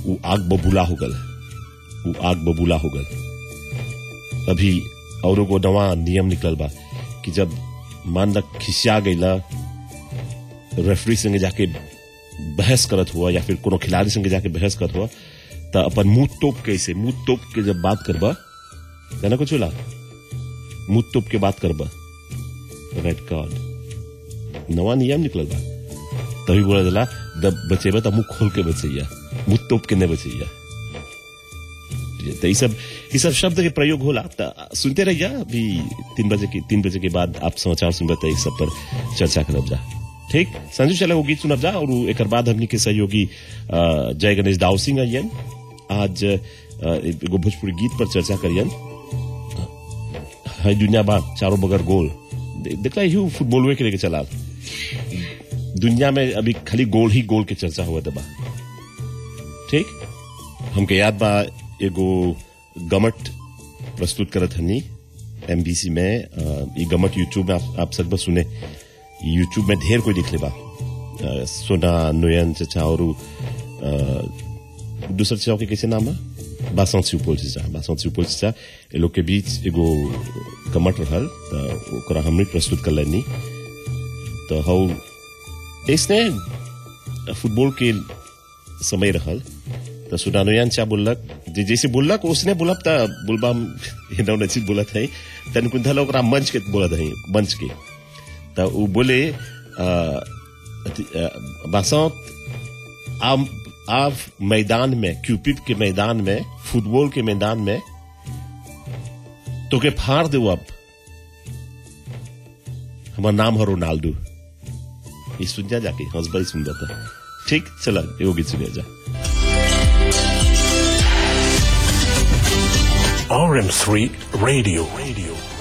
वो आग बबूला हो गल वो आग बबूला हो गल अभी औरों को नवा नियम निकल बा कि जब मान लग खिसिया गईला रेफरी संगे जाके बहस करत हुआ या फिर कोनो खिलाड़ी संगे जाके बहस करत हुआ त अपन मुंह तोप के ऐसे मुंह तोप के जब बात करबा जाना कुछ होला मुंह तोप के बात करबा रेड कार्ड नवा नियम निकल बा तभी बोला जला जब बचेबा तो मुंह खोल के बचैया मुंह तोप के नहीं बचैया तो ये सब ये सब शब्द के प्रयोग होला त सुनते रहिया अभी तीन बजे के तीन बजे के बाद आप समाचार सुनबे तो इस सब पर चर्चा करब जा ठीक संजू चला वो गीत सुनब जा और एक बाद हमनी के सहयोगी अ, जय गणेश दाऊ सिंह अयन आज अ, एगो भोजपुरी गीत पर चर्चा करियन है दुनिया बा चारों बगर गोल दे- देखला यू फुटबॉल के लेके चला दुनिया में अभी खाली गोल ही गोल के चर्चा हुआ दबा ठीक हमके याद बा एगो गमट प्रस्तुत करत हनी एमबीसी में अ, ई गमट यूट्यूब में आप, आप सब बस सुने यूट्यूब में ढेर कोई दिखले बा अ, सोना नोयन चचा और दूसर चचा के कैसे नाम है बासंत सुपौल चचा बासंत सुपौल चचा ये लोग के बीच एगो गमट रहल त ओकरा हमने प्रस्तुत कर लेनी तो हौ इसने फुटबॉल के समय रहल तो सुनानुयान चा बोललक जे जैसे बोललक उसने बोलब त बोलबा एना ओना चीज बोलत है तन कुंथल ओकरा मंच के बोलत है मंच के त उ बोले अ, अथी, अ, बसंत आप आप मैदान में क्यूपिप के मैदान में फुटबॉल के मैदान में तो के फाड़ दो अब हमार नाम है रोनाल्डो ये सुन जा जाके हंसबाई सुन जाता ठीक चला एगो गीत सुनिया जा RM3 Radio. Radio.